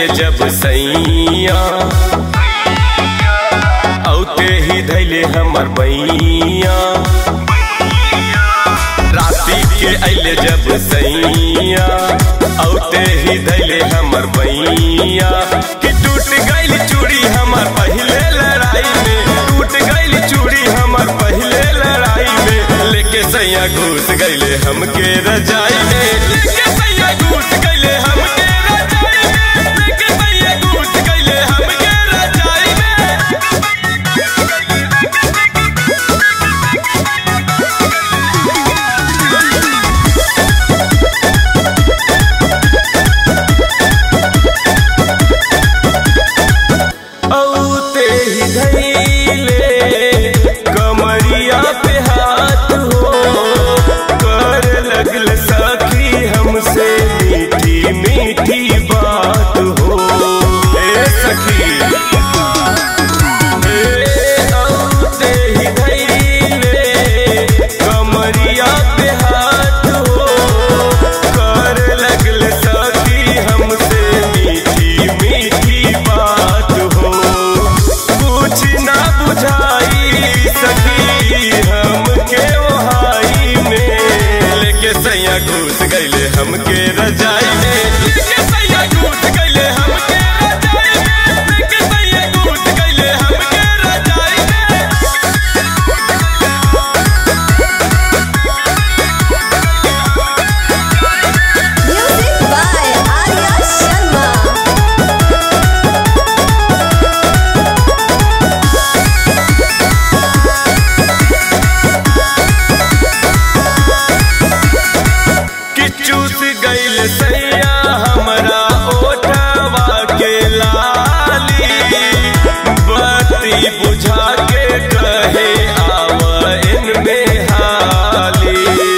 अइले जब सैया औते ही धैले हमर बैया राती के अइले जब सैया औते ही धैले हमर बैया कि टूट गइल चूड़ी हमर पहले लड़ाई में टूट गइल चूड़ी हमर पहले लड़ाई में लेके सैया घुस गइले हमके रजाई में लेके सैया घुस गइले हमके रजाई में लेके सैया घुस गइले हमके रजाई में औते ही धैले कमरिया पे हाथ हो कर लगल सखी हमसे मीठी मीठी बात हो ए सखी ए औते ही धैले कमरिया पे हाथ हो कर लगल सखी हमसे मीठी मीठी बात हो कुछ ना बुझाई सखी हमके ओहाई में लेके सैया घुस गइले हमके रजाई में लेके सैया घुस गइले हमके रजाई में लेके सैया घुस गइले हमके रजाई में Music by Arya Sharma. कि चूस गइल सैया हमरा ओठवा के लाली बत्ती बुझा के कहे आव इनमें हाली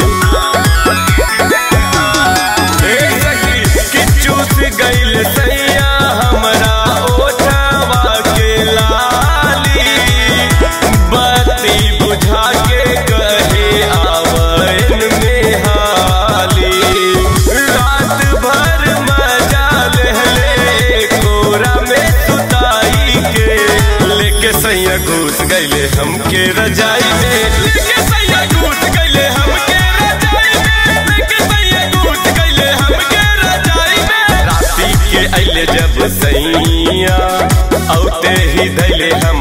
ए सखी कि चूस गइल सैया हमरा ओठवा के लाली बत्ती बुझा के कहे आवन में हाली रात भर मजा लेहले कोरा में सुताई के लेके सैया घुस गइले हमके रजाई में लेके सैया घुस गइले हमके रजाई में लेके सैया घुस गइले हमके रजाई में राती के अइले जब सैया औते ही धैले हम